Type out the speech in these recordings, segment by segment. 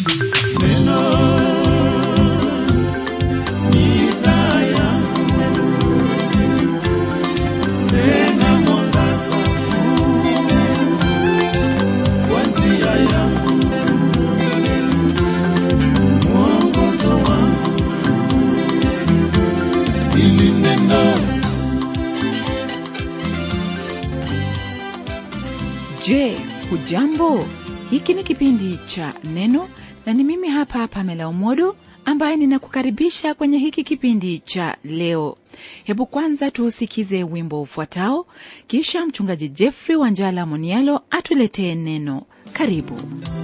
Je, hujambo? Hiki ni kipindi cha Neno na ni mimi hapa Pamela Umodo ambaye ninakukaribisha kwenye hiki kipindi cha leo. Hebu kwanza tuusikize wimbo ufuatao, kisha mchungaji Jeffrey Wanjala Monialo atuletee neno. Karibu.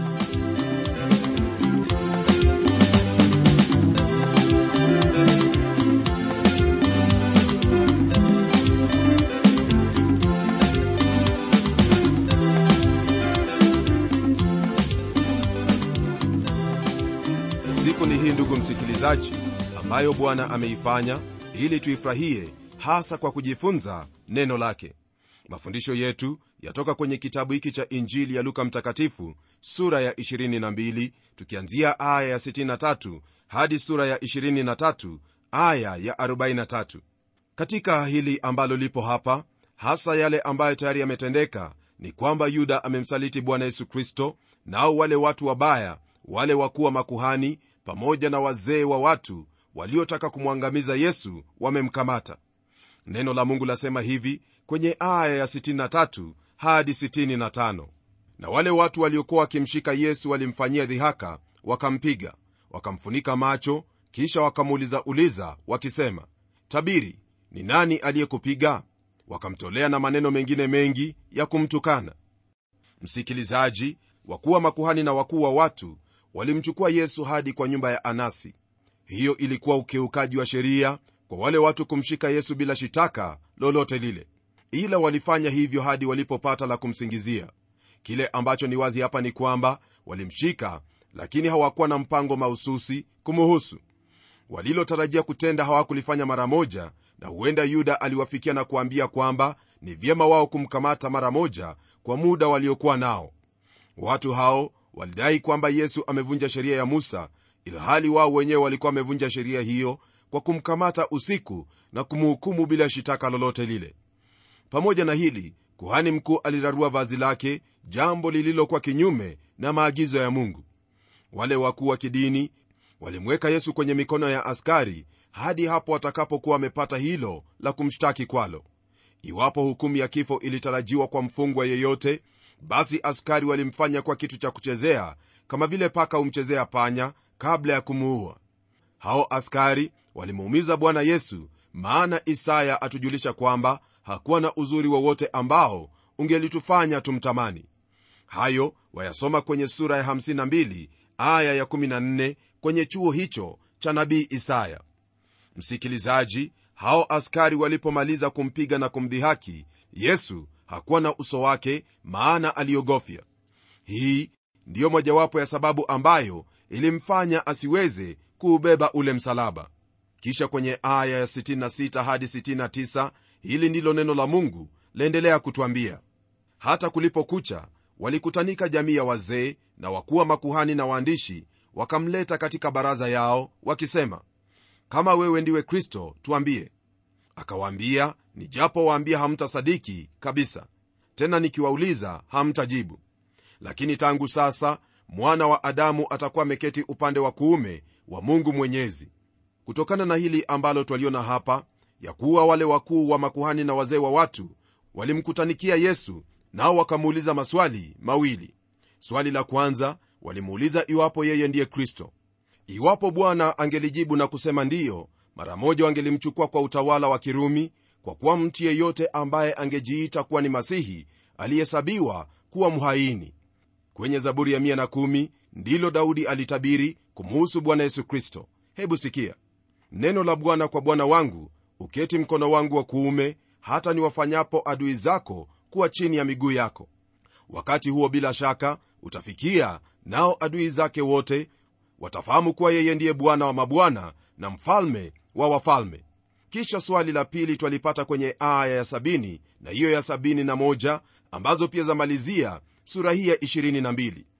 siku ni hii ndugu msikilizaji ambayo bwana ameifanya ili tuifurahie hasa kwa kujifunza neno lake mafundisho yetu yatoka kwenye kitabu hiki cha injili ya luka mtakatifu sura ya 22 tukianzia aya ya 63 hadi sura ya 23 aya ya 43 katika hili ambalo lipo hapa hasa yale ambayo tayari yametendeka ni kwamba yuda amemsaliti bwana yesu kristo nao wale watu wabaya wale wakuwa makuhani pamoja na wazee wa watu waliotaka kumwangamiza yesu wamemkamata neno la mungu lasema hivi kwenye aya ya 63 hadi 65 na wale watu waliokuwa wakimshika yesu walimfanyia dhihaka wakampiga wakamfunika macho kisha wakamuuliza uliza wakisema tabiri ni nani aliyekupiga wakamtolea na maneno mengine mengi ya kumtukana msikilizaji wakuwa makuhani na wakuu wa watu walimchukua yesu hadi kwa nyumba ya anasi hiyo ilikuwa ukiukaji wa sheria kwa wale watu kumshika yesu bila shitaka lolote lile ila walifanya hivyo hadi walipopata la kumsingizia kile ambacho ni wazi hapa ni kwamba walimshika lakini hawakuwa na mpango mahususi kumuhusu walilotarajia kutenda hawakulifanya mara moja na huenda yuda aliwafikia na kuambia kwamba ni vyema wao kumkamata mara moja kwa muda waliokuwa nao watu hao walidai kwamba yesu amevunja sheria ya musa ilhali wao wenyewe walikuwa wamevunja sheria hiyo kwa kumkamata usiku na kumhukumu bila shitaka lolote lile pamoja na hili kuhani mkuu alirarua vazi lake jambo lililokuwa kinyume na maagizo ya mungu wale wakuu wa kidini walimweka yesu kwenye mikono ya askari hadi hapo watakapokuwa wamepata hilo la kumshtaki kwalo iwapo hukumu ya kifo ilitarajiwa kwa mfungwa yeyote basi askari walimfanya kwa kitu cha kuchezea kama vile paka humchezea panya kabla ya kumuua hao askari walimuumiza bwana yesu maana isaya atujulisha kwamba hakuwa na uzuri wowote ambao ungelitufanya tumtamani hayo wayasoma kwenye sura ya 52 aya ya 14 kwenye chuo hicho cha nabii isaya msikilizaji hao askari walipomaliza kumpiga na kumdhihaki yesu hakuwa na uso wake maana aliogofya hii ndiyo mojawapo ya sababu ambayo ilimfanya asiweze kuubeba ule msalaba kisha kwenye aya ya 66 hadi 69 hili ndilo neno la mungu laendelea kutwambia hata kulipokucha walikutanika jamii ya wazee na wakuwa makuhani na waandishi wakamleta katika baraza yao wakisema kama wewe ndiwe kristo tuambie akawaambia nijapo waambia hamtasadiki kabisa tena nikiwauliza hamtajibu lakini tangu sasa mwana wa adamu atakuwa ameketi upande wa kuume wa mungu mwenyezi kutokana na hili ambalo twaliona hapa ya kuwa wale wakuu wa makuhani na wazee wa watu walimkutanikia yesu nao wakamuuliza maswali mawili swali la kwanza walimuuliza iwapo yeye ndiye kristo iwapo bwana angelijibu na kusema ndiyo mara moja wangelimchukua kwa utawala wa kirumi kwa kuwa mtu yeyote ambaye angejiita kuwa ni masihi alihesabiwa kuwa mhaini kwenye zaburi ya 110 ndilo daudi alitabiri kumuhusu bwana yesu kristo hebu sikia neno la bwana kwa bwana wangu uketi mkono wangu wa kuume hata niwafanyapo adui zako kuwa chini ya miguu yako wakati huo bila shaka utafikia nao adui zake wote watafahamu kuwa yeye ndiye bwana wa mabwana na mfalme wa wafalme kisha swali la pili twalipata kwenye aya ya 70 na hiyo ya 71 ambazo pia zamalizia sura hii ya 22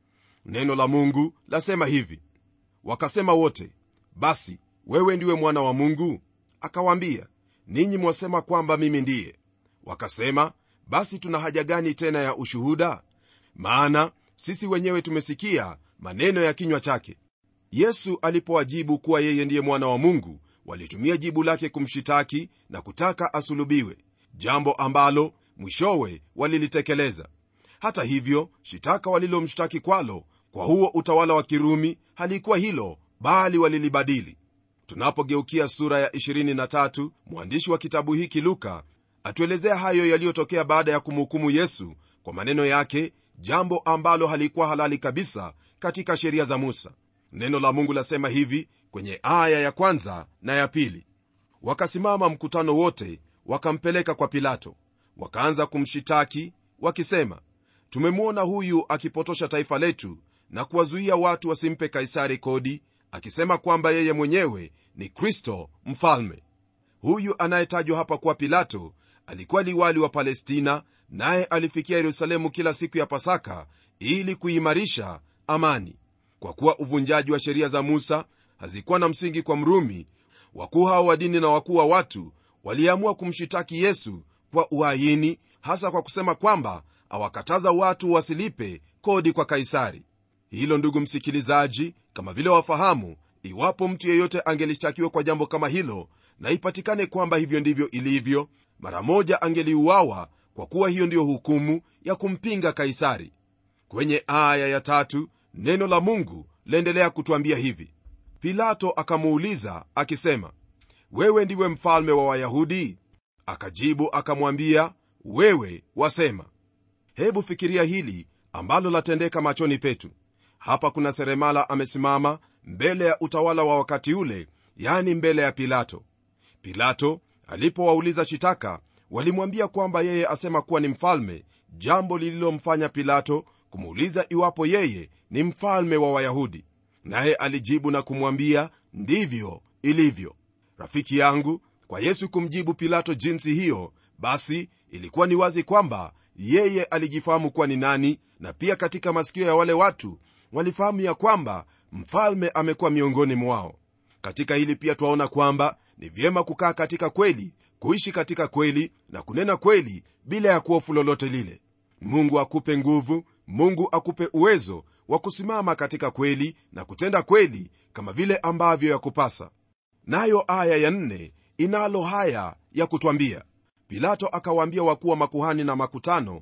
neno la mungu lasema hivi wakasema wote basi wewe ndiwe mwana wa mungu akawaambia ninyi mwasema kwamba mimi ndiye wakasema basi tuna haja gani tena ya ushuhuda maana sisi wenyewe tumesikia maneno ya kinywa chake yesu alipowajibu kuwa yeye ndiye mwana wa mungu walitumia jibu lake kumshitaki na kutaka asulubiwe jambo ambalo mwishowe walilitekeleza hata hivyo shitaka walilomshtaki kwalo kwa huo utawala wa kirumi halikuwa hilo bali walilibadili tunapogeukia sura ya 23 mwandishi wa kitabu hiki luka atuelezea hayo yaliyotokea baada ya kumhukumu yesu kwa maneno yake jambo ambalo halikuwa halali kabisa katika sheria za musa neno la mungu lasema hivi kwenye aya ya kwanza na ya pili wakasimama mkutano wote wakampeleka kwa pilato wakaanza kumshitaki wakisema tumemwona huyu akipotosha taifa letu na kuwazuia watu wasimpe kaisari kodi akisema kwamba yeye mwenyewe ni kristo mfalme huyu anayetajwa hapa kuwa pilato alikuwa liwali wa palestina naye alifikia yerusalemu kila siku ya pasaka ili kuimarisha amani kwa kuwa uvunjaji wa sheria za musa hazikuwa na msingi kwa mrumi wakuu hao wa dini na wakuu wa watu waliamua kumshitaki yesu kwa uhaini hasa kwa kusema kwamba awakataza watu wasilipe kodi kwa kaisari hilo ndugu msikilizaji kama vile wafahamu iwapo mtu yeyote angelishtakiwa kwa jambo kama hilo na ipatikane kwamba hivyo ndivyo ilivyo mara moja angeliuawa kwa kuwa hiyo ndiyo hukumu ya kumpinga kaisari kwenye aya ya tatu neno la mungu laendelea kutwambia hivi pilato akamuuliza akisema wewe ndiwe mfalme wa wayahudi akajibu akamwambia wewe wasema hebu fikiria hili ambalo latendeka machoni petu hapa kuna seremala amesimama mbele ya utawala wa wakati ule yani mbele ya pilato pilato alipowauliza shitaka walimwambia kwamba yeye asema kuwa ni mfalme jambo lililomfanya pilato kumuuliza iwapo yeye ni mfalme wa wayahudi naye alijibu na kumwambia ndivyo ilivyo rafiki yangu kwa yesu kumjibu pilato jinsi hiyo basi ilikuwa ni wazi kwamba yeye alijifahamu kuwa ni nani na pia katika masikio ya wale watu walifahamu ya kwamba mfalme amekuwa miongoni mwao katika hili pia twaona kwamba ni vyema kukaa katika kweli kuishi katika kweli na kunena kweli bila ya kuhofu lolote lile mungu akupe nguvu mungu akupe uwezo wa kusimama katika kweli na kutenda kweli kama vile ambavyo yakupasa nayo aya ya nne inalo haya ya kutwambia pilato akawaambia wakuu wa makuhani na makutano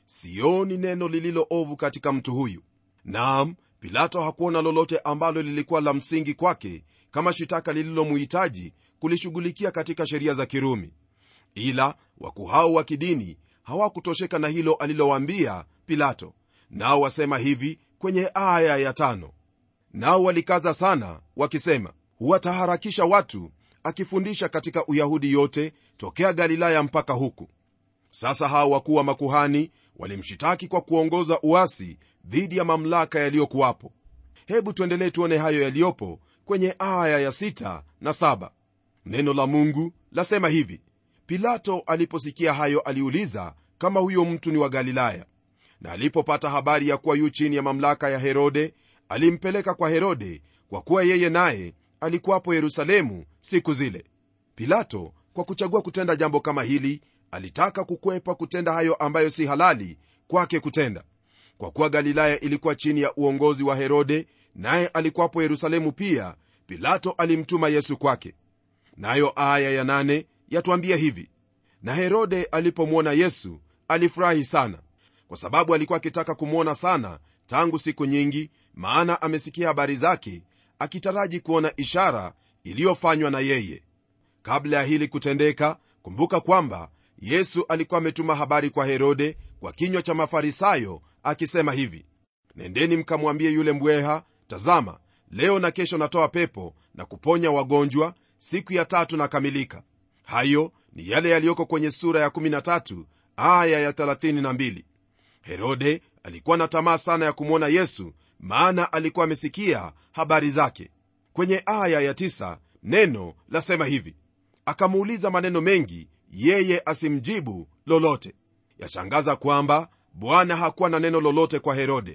sioni neno lililo ovu katika mtu huyu naam pilato hakuona lolote ambalo lilikuwa la msingi kwake kama shitaka lililomuhitaji kulishughulikia katika sheria za kirumi ila wakuu hao wa kidini hawakutosheka na hilo alilowaambia pilato nao wasema hivi kwenye aya ya tano nao walikaza sana wakisema huwataharakisha watu akifundisha katika uyahudi yote tokea galilaya mpaka huku sasa hao wakuu wa makuhani walimshitaki kwa kuongoza uasi dhidi ya mamlaka yaliyokuwapo hebu tuendelee tuone hayo yaliyopo kwenye aya ya sita na saba neno la mungu lasema hivi pilato aliposikia hayo aliuliza kama huyo mtu ni wa galilaya na alipopata habari ya kuwa yu chini ya mamlaka ya herode alimpeleka kwa herode kwa kuwa yeye naye alikuwapo yerusalemu siku zile pilato kwa kuchagua kutenda jambo kama hili alitaka kukwepa kutenda hayo ambayo si halali kwake kutenda kwa kuwa galilaya ilikuwa chini ya uongozi wa herode naye alikuwapo yerusalemu pia pilato alimtuma yesu kwake nayo aya ya nane yatwambia hivi na herode alipomwona yesu alifurahi sana kwa sababu alikuwa akitaka kumwona sana tangu siku nyingi maana amesikia habari zake akitaraji kuona ishara iliyofanywa na yeye kabla ya hili kutendeka kumbuka kwamba yesu alikuwa ametuma habari kwa herode kwa kinywa cha mafarisayo akisema hivi nendeni mkamwambie yule mbweha tazama leo na kesho natoa pepo na kuponya wagonjwa siku ya tatu nakamilika hayo ni yale yaliyoko kwenye sura ya 13 aya ya 32 herode alikuwa na tamaa sana ya kumwona yesu maana alikuwa amesikia habari zake kwenye aya ya 9 neno lasema hivi akamuuliza maneno mengi yeye asimjibu lolote yashangaza kwamba bwana hakuwa na neno lolote kwa herode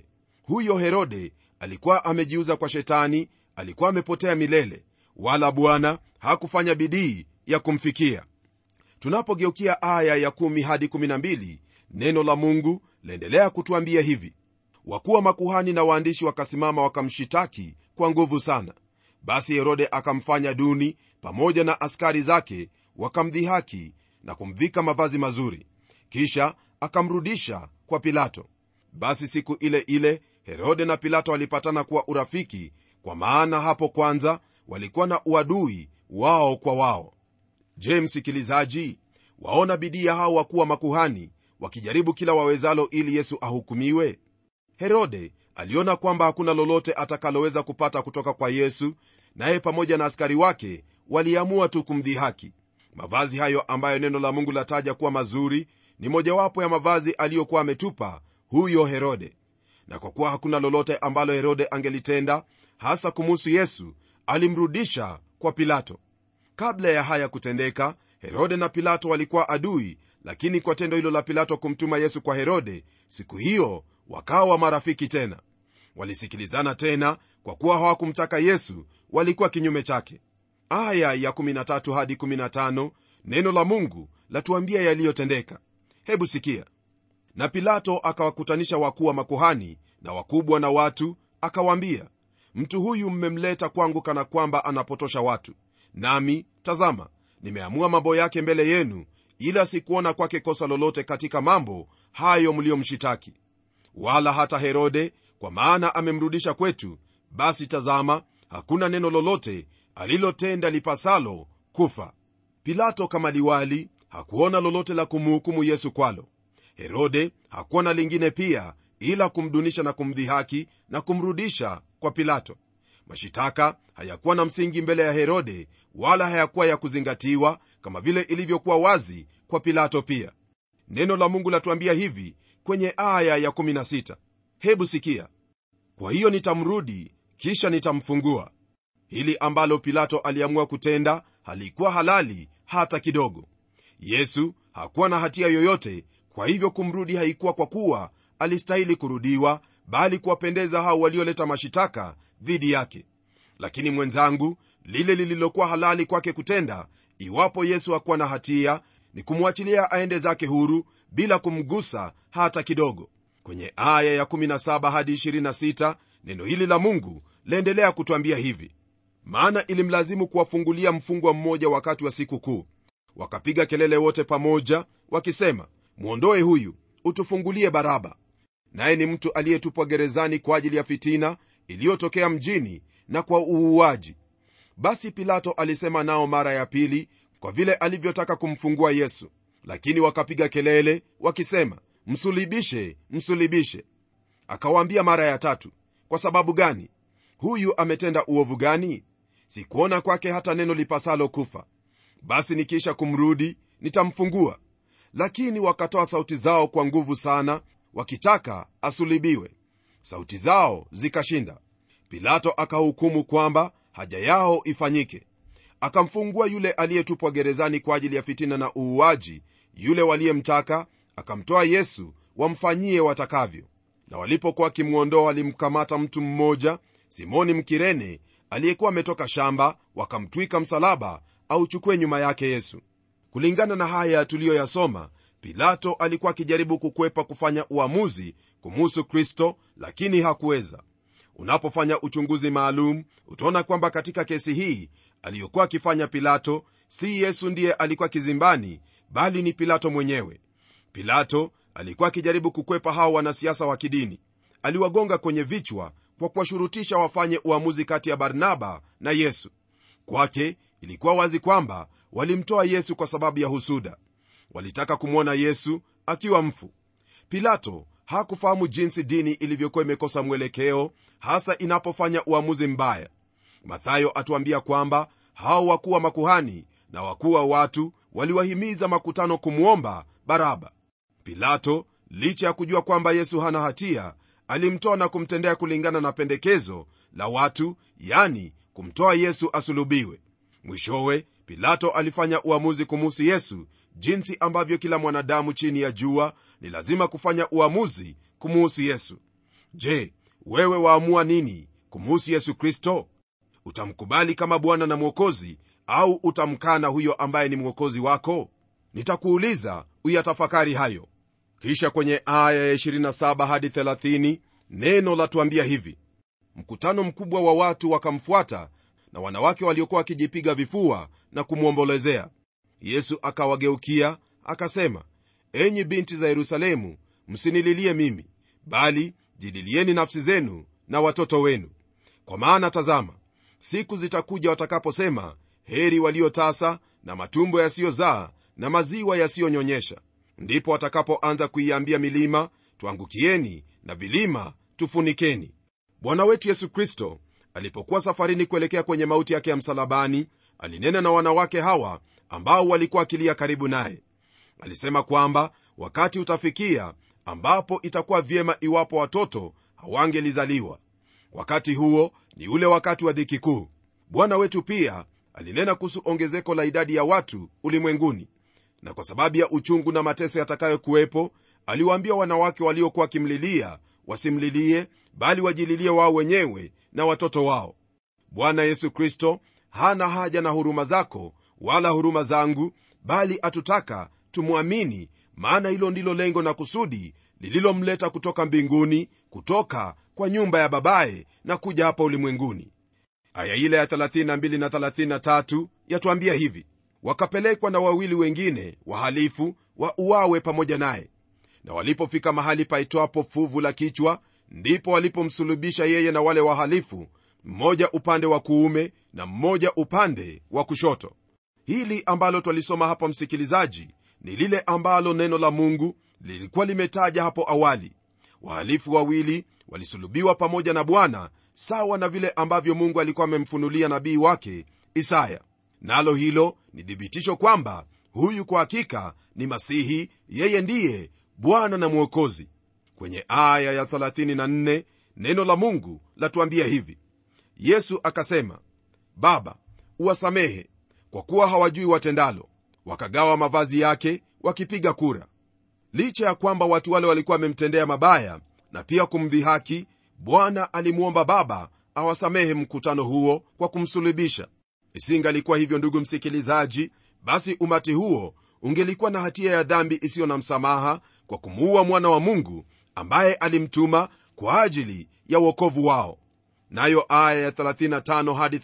huyo herode alikuwa amejiuza kwa shetani alikuwa amepotea milele wala bwana hakufanya bidii ya kumfikia tunapogeukia aya ya 1 hadi 12 neno la mungu laendelea kutuambia hivi wakuwa makuhani na waandishi wakasimama wakamshitaki kwa nguvu sana basi herode akamfanya duni pamoja na askari zake wakamdhihaki na kumvika mavazi mazuri kisha akamrudisha kwa pilato basi siku ile ile herode na pilato walipatana kuwa urafiki kwa maana hapo kwanza walikuwa na uadui wao kwa wao je msikilizaji waona bidii ya hao wakuwa makuhani wakijaribu kila wawezalo ili yesu ahukumiwe herode aliona kwamba hakuna lolote atakaloweza kupata kutoka kwa yesu naye pamoja na askari wake waliamua tu kumdhihaki mavazi hayo ambayo neno la mungu lataja kuwa mazuri ni mojawapo ya mavazi aliyokuwa ametupa huyo herode na kwa kuwa hakuna lolote ambalo herode angelitenda hasa kumuhusu yesu alimrudisha kwa pilato kabla ya haya kutendeka herode na pilato walikuwa adui lakini kwa tendo hilo la pilato kumtuma yesu kwa herode siku hiyo wakawa marafiki tena walisikilizana tena kwa kuwa hawakumtaka yesu walikuwa kinyume chake aya ya 13 hadi 15 neno la mungu latuambia yaliyotendeka hebu sikia na pilato akawakutanisha wakuu wa makuhani na wakubwa na watu akawaambia mtu huyu mmemleta kwangu kana kwamba anapotosha watu nami tazama nimeamua mambo yake mbele yenu ila sikuona kwake kosa lolote katika mambo hayo mliyomshitaki wala hata herode kwa maana amemrudisha kwetu basi tazama hakuna neno lolote alilotenda lipasalo kufa pilato kama liwali hakuona lolote la kumhukumu yesu kwalo herode hakuwa na lingine pia ila kumdunisha na kumdhihaki na kumrudisha kwa pilato mashitaka hayakuwa na msingi mbele ya herode wala hayakuwa ya kuzingatiwa kama vile ilivyokuwa wazi kwa pilato pia neno la mungu latuambia hivi kwenye aya ya 16 hebu sikia kwa hiyo nitamrudi kisha nitamfungua hili ambalo pilato aliamua kutenda halikuwa halali hata kidogo yesu hakuwa na hatia yoyote kwa hivyo kumrudi haikuwa kwa kuwa alistahili kurudiwa bali kuwapendeza hao walioleta mashitaka dhidi yake lakini mwenzangu lile lililokuwa halali kwake kutenda iwapo yesu hakuwa na hatia ni kumwachilia aende zake huru bila kumgusa hata kidogo kwenye aya ya 17 hadi 26 neno hili la mungu laendelea kutwambia hivi maana ilimlazimu kuwafungulia mfungwa mmoja wakati wa siku kuu wakapiga kelele wote pamoja wakisema mwondoe huyu utufungulie baraba naye ni mtu aliyetupwa gerezani kwa ajili ya fitina iliyotokea mjini na kwa uuaji basi pilato alisema nao mara ya pili kwa vile alivyotaka kumfungua yesu lakini wakapiga kelele wakisema msulibishe msulibishe akawaambia mara ya tatu kwa sababu gani huyu ametenda uovu gani sikuona kwake hata neno lipasalo kufa basi nikiisha kumrudi nitamfungua lakini wakatoa sauti zao kwa nguvu sana wakitaka asulibiwe sauti zao zikashinda pilato akahukumu kwamba haja yao ifanyike akamfungua yule aliyetupwa gerezani kwa ajili ya fitina na uuaji yule waliyemtaka akamtoa yesu wamfanyie watakavyo na walipokuwa wakimwondoa walimkamata mtu mmoja simoni mkirene aliyekuwa ametoka shamba wakamtwika msalaba auchukue nyuma yake yesu kulingana na haya tuliyoyasoma pilato alikuwa akijaribu kukwepa kufanya uamuzi kumuhusu kristo lakini hakuweza unapofanya uchunguzi maalum utaona kwamba katika kesi hii aliyokuwa akifanya pilato si yesu ndiye alikuwa kizimbani bali ni pilato mwenyewe pilato alikuwa akijaribu kukwepa hao wanasiasa wa kidini aliwagonga kwenye vichwa kwa kuwashurutisha wafanye uamuzi kati ya barnaba na yesu kwake ilikuwa wazi kwamba walimtoa yesu kwa sababu ya husuda walitaka kumwona yesu akiwa mfu pilato hakufahamu jinsi dini ilivyokuwa imekosa mwelekeo hasa inapofanya uamuzi mbaya mathayo atuambia kwamba hao wakuu wa makuhani na wakuu wa watu waliwahimiza makutano kumwomba baraba pilato licha ya kujua kwamba yesu hana hatia alimtoa na kumtendea kulingana na pendekezo la watu yani kumtoa yesu asulubiwe mwishowe pilato alifanya uamuzi kumuhusu yesu jinsi ambavyo kila mwanadamu chini ya jua ni lazima kufanya uamuzi kumuhusu yesu je wewe waamua nini kumuhusu yesu kristo utamkubali kama bwana na mwokozi au utamkana huyo ambaye ni mwokozi wako nitakuuliza uyatafakari hayo kisha kwenye aya ya 27 hadi 30 neno latuambia hivi mkutano mkubwa wa watu wakamfuata na wanawake waliokuwa wakijipiga vifua na kumwombolezea yesu akawageukia akasema enyi binti za yerusalemu msinililie mimi bali jidilieni nafsi zenu na watoto wenu kwa maana tazama siku zitakuja watakaposema heri waliotasa na matumbo yasiyozaa na maziwa yasiyonyonyesha ndipo watakapoanza kuiambia milima tuangukieni na vilima tufunikeni bwana wetu yesu kristo alipokuwa safarini kuelekea kwenye mauti yake ya msalabani alinena na wanawake hawa ambao walikuwa akilia karibu naye alisema kwamba wakati utafikia ambapo itakuwa vyema iwapo watoto hawangelizaliwa wakati huo ni ule wakati wa dhiki kuu bwana wetu pia alinena kuhusu ongezeko la idadi ya watu ulimwenguni na kwa sababu ya uchungu na mateso yatakayokuwepo aliwaambia wanawake waliokuwa wakimlilia wasimlilie bali wajililie wao wenyewe na watoto wao bwana yesu kristo hana haja na huruma zako wala huruma zangu bali atutaka tumwamini maana hilo ndilo lengo na kusudi lililomleta kutoka mbinguni kutoka kwa nyumba ya babaye na kuja hapa ulimwenguni aya ile ya 32 na 33 yatuambia hivi wakapelekwa na wawili wengine wahalifu wa uawe pamoja naye na walipofika mahali paitwapo fuvu la kichwa ndipo walipomsulubisha yeye na wale wahalifu mmoja upande wa kuume na mmoja upande wa kushoto hili ambalo twalisoma hapa msikilizaji ni lile ambalo neno la mungu lilikuwa limetaja hapo awali wahalifu wawili walisulubiwa pamoja na bwana sawa na vile ambavyo mungu alikuwa amemfunulia nabii wake isaya nalo hilo ni thibitisho kwamba huyu kwa hakika ni masihi yeye ndiye bwana na mwokozi kwenye aya ya 34 neno la mungu latuambia hivi yesu akasema baba uwasamehe kwa kuwa hawajui watendalo wakagawa mavazi yake wakipiga kura licha ya kwamba watu wale walikuwa wamemtendea mabaya na pia kumdhihaki bwana alimwomba baba awasamehe mkutano huo kwa kumsulubisha isingalikuwa hivyo ndugu msikilizaji basi umati huo ungelikuwa na hatia ya dhambi isiyo na msamaha kwa kumuua mwana wa mungu ambaye alimtuma kwa ajili ya uokovu wao nayo aya ya 35 hadi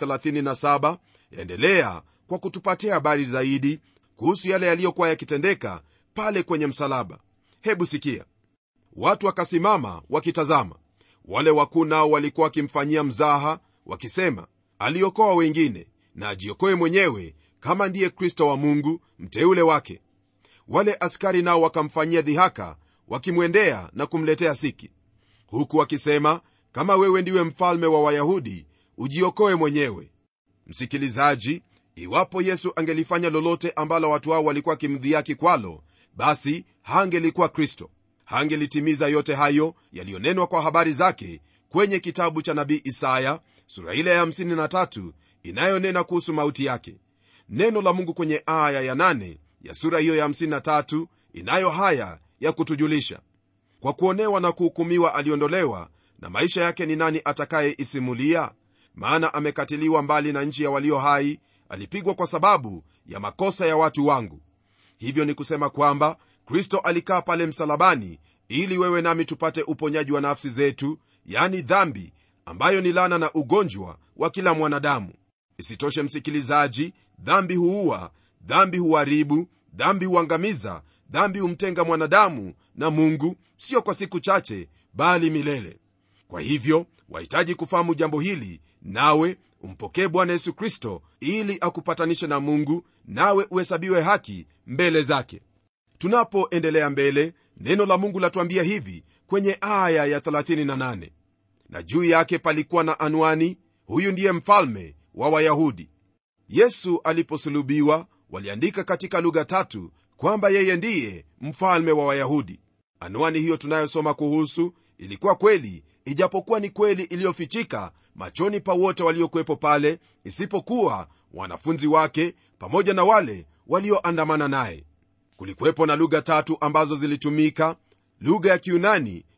37 yaendelea kwa kutupatia habari zaidi kuhusu yale yaliyokuwa yakitendeka pale kwenye msalaba hebu sikia watu wakasimama wakitazama wale wakuu nao walikuwa wakimfanyia mzaha wakisema aliokoa wengine na ajiokoe mwenyewe kama ndiye kristo wa mungu mteule wake wale askari nao wakamfanyia dhihaka wakimwendea na kumletea siki huku wakisema kama wewe ndiwe mfalme wa wayahudi ujiokoe mwenyewe msikilizaji iwapo yesu angelifanya lolote ambalo watu hao walikuwa wakimdhiaki kwalo basi hangelikuwa kristo hangelitimiza yote hayo yaliyonenwa kwa habari zake kwenye kitabu cha nabii isaya sura ile ya 53 inayonena kuhusu mauti yake neno la mungu kwenye aya ya 8 ya sura hiyo ya 53 inayo haya ya kutujulisha kwa kuonewa na kuhukumiwa aliondolewa na maisha yake ni nani atakayeisimulia maana amekatiliwa mbali na nchi ya walio hai alipigwa kwa sababu ya makosa ya watu wangu hivyo ni kusema kwamba kristo alikaa pale msalabani ili wewe nami tupate uponyaji wa nafsi zetu yani dhambi ambayo ni lana na ugonjwa wa kila mwanadamu isitoshe msikilizaji dhambi huua dhambi huharibu dhambi huangamiza dhambi humtenga mwanadamu na mungu sio kwa siku chache bali milele kwa hivyo wahitaji kufahamu jambo hili nawe umpokee bwana yesu kristo ili akupatanishe na mungu nawe uhesabiwe haki mbele zake tunapoendelea mbele neno la mungu latuambia hivi kwenye aya ya 38 na juu yake palikuwa na anwani huyu ndiye mfalme wa wayahudi yesu aliposulubiwa waliandika katika lugha tatu kwamba yeye ndiye mfalme wa wayahudi anwani hiyo tunayosoma kuhusu ilikuwa kweli ijapokuwa ni kweli iliyofichika machoni pa wote waliokuwepo pale isipokuwa wanafunzi wake pamoja na wale walioandamana naye kulikuwepo na lugha tatu ambazo zilitumika lugha ya kiunani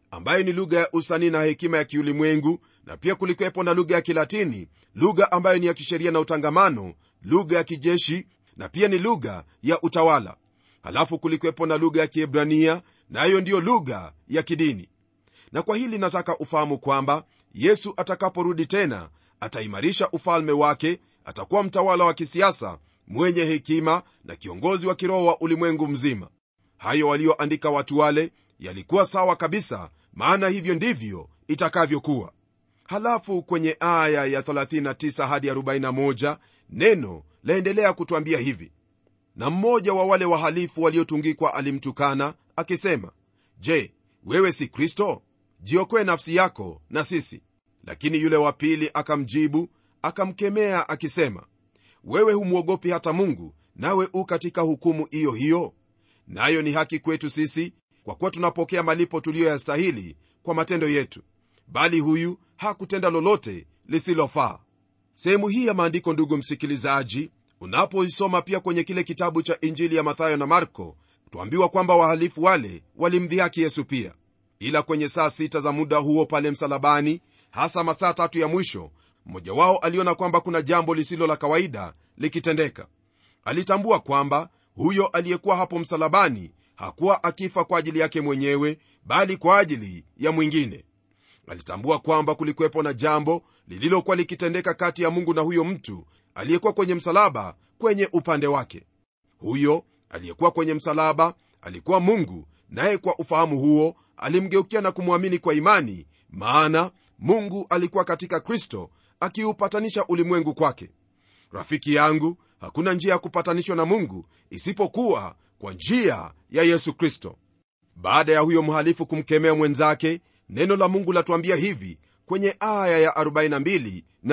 ambayo ni lugha ya usanii na hekima ya kiulimwengu na pia kulikuwepo na lugha ya kilatini lugha ambayo ni ya kisheria na utangamano lugha ya kijeshi na pia ni lugha ya utawala halafu kulikuwepo na lugha ya kiebrania nayo na ndiyo lugha ya kidini na kwa hili nataka ufahamu kwamba yesu atakaporudi tena ataimarisha ufalme wake atakuwa mtawala wa kisiasa mwenye hekima na kiongozi wa kiroho wa ulimwengu mzima hayo walioandika watu wale yalikuwa sawa kabisa maana hivyo ndivyo itakavyokuwa halafu kwenye aya ya 39 hadi 41 neno laendelea kutwambia hivi na mmoja wa wale wahalifu waliotungikwa alimtukana akisema je wewe si kristo jiokoe nafsi yako na sisi lakini yule wa pili akamjibu akamkemea akisema wewe humwogopi hata mungu nawe u katika hukumu iyo hiyo nayo ni haki kwetu sisi kwa kuwa tunapokea malipo tuliyoyastahili kwa matendo yetu bali huyu hakutenda lolote lisilofaa sehemu hii ya maandiko ndugu msikilizaji unapoisoma pia kwenye kile kitabu cha injili ya mathayo na marko twambiwa kwamba wahalifu wale walimdhihaki yesu pia ila kwenye saa sita za muda huo pale msalabani hasa masaa tatu ya mwisho mmoja wao aliona kwamba kuna jambo lisilo la kawaida likitendeka alitambua kwamba huyo aliyekuwa hapo msalabani hakuwa akifa kwa ajili yake mwenyewe bali kwa ajili ya mwingine alitambua kwamba kulikuwepo na jambo lililokuwa likitendeka kati ya mungu na huyo mtu aliyekuwa kwenye msalaba kwenye upande wake huyo aliyekuwa kwenye msalaba alikuwa mungu naye kwa ufahamu huo alimgeukia na kumwamini kwa imani maana mungu alikuwa katika kristo akiupatanisha ulimwengu kwake rafiki yangu hakuna njia ya kupatanishwa na mungu isipokuwa kwa njia ya yesu kristo baada ya huyo mhalifu kumkemea mwenzake neno la mungu latuambia hivi kwenye aya ya 42 na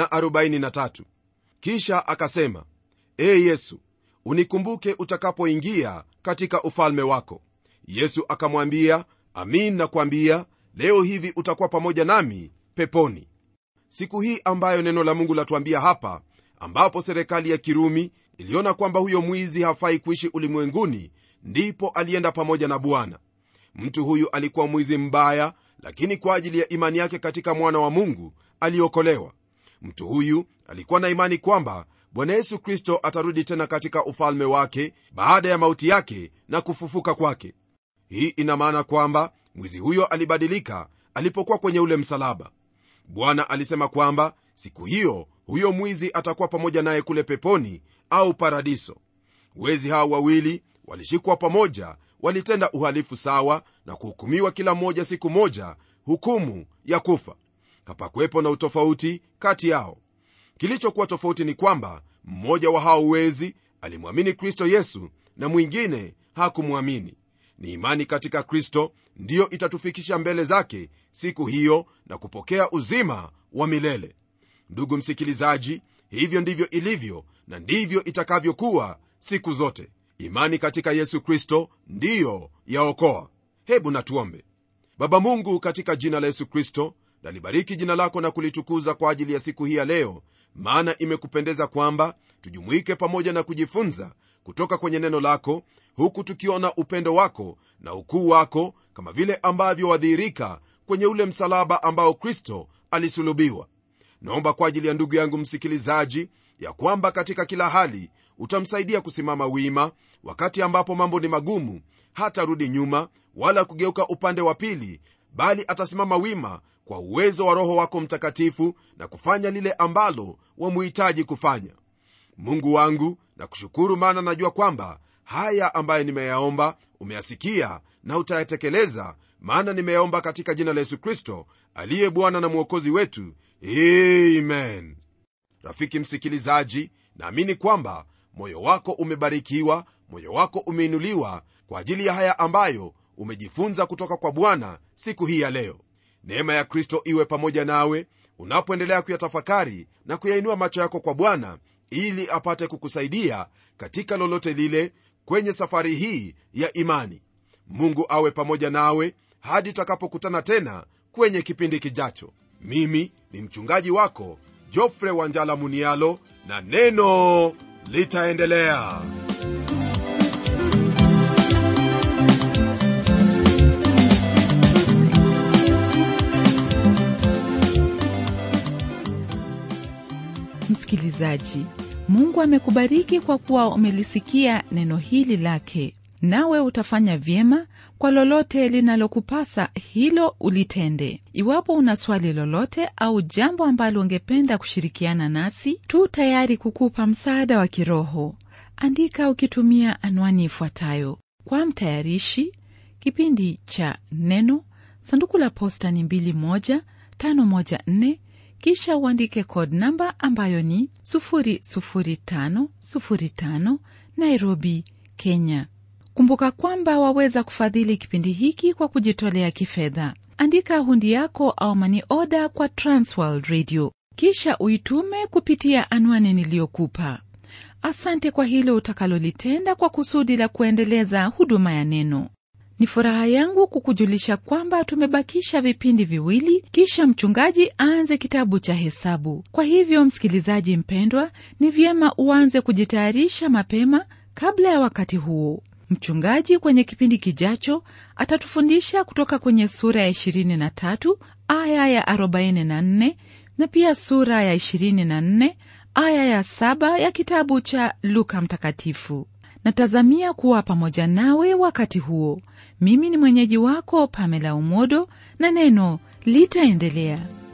43 kisha akasema ee yesu unikumbuke utakapoingia katika ufalme wako yesu akamwambia amin nakwambia leo hivi utakuwa pamoja nami peponi siku hii ambayo neno la mungu latuambia hapa ambapo serikali ya kirumi iliona kwamba huyo mwizi hafai kuishi ulimwenguni ndipo alienda pamoja na bwana mtu huyu alikuwa mwizi mbaya lakini kwa ajili ya imani yake katika mwana wa mungu aliokolewa mtu huyu alikuwa na imani kwamba bwana yesu kristo atarudi tena katika ufalme wake baada ya mauti yake na kufufuka kwake hii ina maana kwamba mwizi huyo alibadilika alipokuwa kwenye ule msalaba bwana alisema kwamba siku hiyo huyo mwizi atakuwa pamoja naye kule peponi au paradiso wezi hao wawili walishikwa pamoja walitenda uhalifu sawa na kuhukumiwa kila mmoja siku moja hukumu ya kufa hapakuwepo na utofauti kati yao kilichokuwa tofauti ni kwamba mmoja wa hao wezi alimwamini kristo yesu na mwingine hakumwamini ni imani katika kristo ndiyo itatufikisha mbele zake siku hiyo na kupokea uzima wa milele ndugu msikilizaji hivyo ndivyo ilivyo na ndivyo itakavyokuwa siku zote imani katika yesu kristo ndiyo yaokoa hebu natuombe baba mungu katika jina la yesu kristo nalibariki jina lako na kulitukuza kwa ajili ya siku hii ya leo maana imekupendeza kwamba tujumuike pamoja na kujifunza kutoka kwenye neno lako huku tukiona upendo wako na ukuu wako kama vile ambavyo wadhihirika kwenye ule msalaba ambao kristo alisulubiwa naomba kwa ajili ya ndugu yangu msikilizaji ya kwamba katika kila hali utamsaidia kusimama wima wakati ambapo mambo ni magumu hatarudi nyuma wala kugeuka upande wa pili bali atasimama wima kwa uwezo wa roho wako mtakatifu na kufanya lile ambalo wamuhitaji kufanya mungu wangu na kushukuru maana najua kwamba haya ambayo nimeyaomba umeyasikia na utayatekeleza maana nimeyaomba katika jina la yesu kristo aliye bwana na mwokozi wetu amen rafiki msikilizaji naamini kwamba moyo wako umebarikiwa moyo wako umeinuliwa kwa ajili ya haya ambayo umejifunza kutoka kwa bwana siku hii ya leo neema ya kristo iwe pamoja nawe unapoendelea kuyatafakari na kuyainua macho yako kwa bwana ili apate kukusaidia katika lolote lile kwenye safari hii ya imani mungu awe pamoja nawe hadi tutakapokutana tena kwenye kipindi kijacho mimi ni mchungaji wako jofre wanjala munialo na neno litaendelea msikilizaji mungu amekubariki kwa kuwa umelisikia neno hili lake nawe utafanya vyema kwa lolote linalokupasa hilo ulitende iwapo una swali lolote au jambo ambalo ungependa kushirikiana nasi tu tayari kukupa msaada wa kiroho andika ukitumia anwani ifuatayo kwa mtayarishi kipindi cha neno sanduku la posta ni 2154 kisha uandike code namba ambayo ni 00505 nairobi kenya kumbuka kwamba waweza kufadhili kipindi hiki kwa kujitolea kifedha andika hundi yako au mani oda kwa transworld radio kisha uitume kupitia anwani niliyokupa asante kwa hilo utakalolitenda kwa kusudi la kuendeleza huduma ya neno ni furaha yangu kukujulisha kwamba tumebakisha vipindi viwili kisha mchungaji aanze kitabu cha hesabu kwa hivyo msikilizaji mpendwa ni vyema uanze kujitayarisha mapema kabla ya wakati huo mchungaji kwenye kipindi kijacho atatufundisha kutoka kwenye sura ya 23 aya ya 44 na pia sura ya 24 aya ya 7 ya kitabu cha luka mtakatifu natazamia kuwa pamoja nawe wakati huo mimi ni mwenyeji wako pamela umodo na neno litaendelea